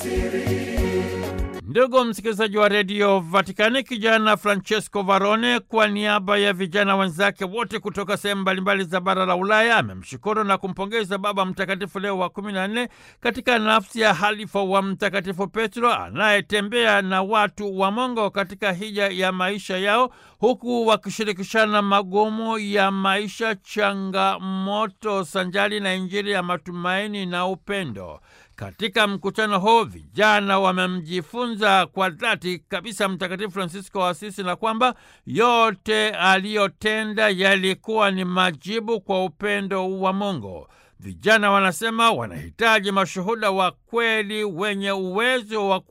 Ndugu msikilizaji wa redio Vatikani, kijana Francesco Varone kwa niaba ya vijana wenzake wote kutoka sehemu mbalimbali za bara la Ulaya amemshukuru na kumpongeza Baba Mtakatifu Leo wa kumi na nne katika nafsi ya halifa wa Mtakatifu Petro anayetembea na watu wa Mungu katika hija ya maisha yao huku wakishirikishana magumu ya maisha, changamoto sanjali na Injili ya matumaini na upendo. Katika mkutano huu vijana wamemjifunza kwa dhati kabisa Mtakatifu Francisco wa Asisi na kwamba yote aliyotenda yalikuwa ni majibu kwa upendo wa Mungu. Vijana wanasema wanahitaji mashuhuda wa kweli wenye uwezo wa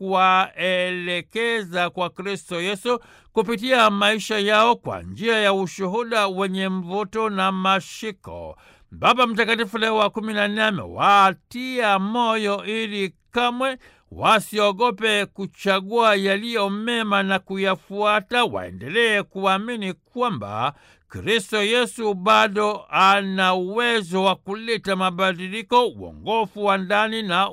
kuwaelekeza kwa Kristo Yesu kupitia maisha yao kwa njia ya ushuhuda wenye mvuto na mashiko. Baba Mtakatifu Leo wa kumi na nne amewatia moyo ili kamwe wasiogope kuchagua yaliyo mema na kuyafuata, waendelee kuamini kwamba Kristo Yesu bado ana uwezo wa kuleta mabadiliko, uongofu wa ndani na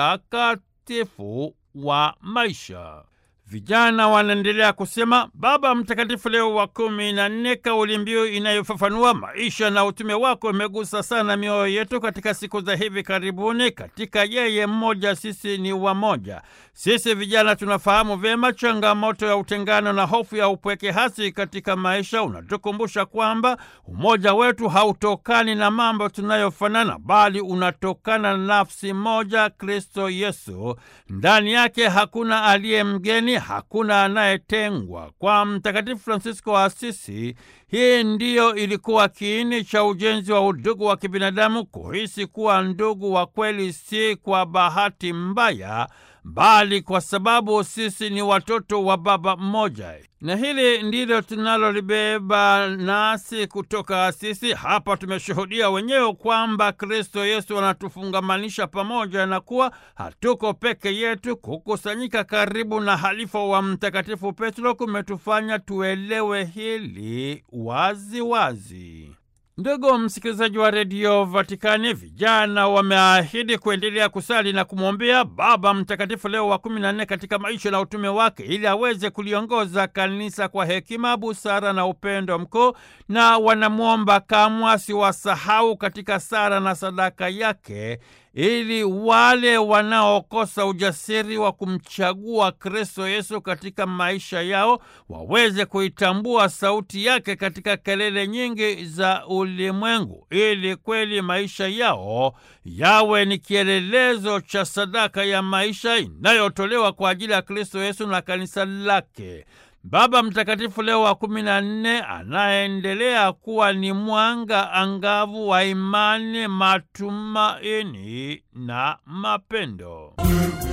utakatifu wa maisha. Vijana wanaendelea kusema Baba Mtakatifu Leo wa kumi na nne, kauli mbiu inayofafanua maisha na utume wako imegusa sana mioyo yetu katika siku za hivi karibuni. Katika yeye mmoja, sisi ni wamoja. Sisi vijana tunafahamu vyema changamoto ya utengano na hofu ya upweke hasi katika maisha. Unatukumbusha kwamba umoja wetu hautokani na mambo tunayofanana, bali unatokana na nafsi moja, Kristo Yesu. Ndani yake hakuna aliye mgeni hakuna anayetengwa. Kwa Mtakatifu Fransisko wa Asisi, hii ndiyo ilikuwa kiini cha ujenzi wa udugu wa kibinadamu, kuhisi kuwa ndugu wa kweli si kwa bahati mbaya, bali kwa sababu sisi ni watoto wa baba mmoja. Na hili ndilo tunalolibeba nasi kutoka Asisi. Hapa tumeshuhudia wenyewe kwamba Kristo Yesu anatufungamanisha pamoja na kuwa hatuko peke yetu. Kukusanyika karibu na halifa wa Mtakatifu Petro kumetufanya tuelewe hili wazi wazi. Ndugu msikilizaji wa redio Vatikani, vijana wameahidi kuendelea kusali na kumwombea Baba Mtakatifu Leo wa kumi na nne katika maisha na utume wake, ili aweze kuliongoza kanisa kwa hekima, busara na upendo mkuu, na wanamwomba kamwe asiwasahau katika sala na sadaka yake ili wale wanaokosa ujasiri wa kumchagua Kristo Yesu katika maisha yao waweze kuitambua sauti yake katika kelele nyingi za ulimwengu, ili kweli maisha yao yawe ni kielelezo cha sadaka ya maisha inayotolewa kwa ajili ya Kristo Yesu na kanisa lake. Baba Mtakatifu Leo wa kumi na nne anaendelea kuwa ni mwanga angavu wa imani, matumaini na mapendo.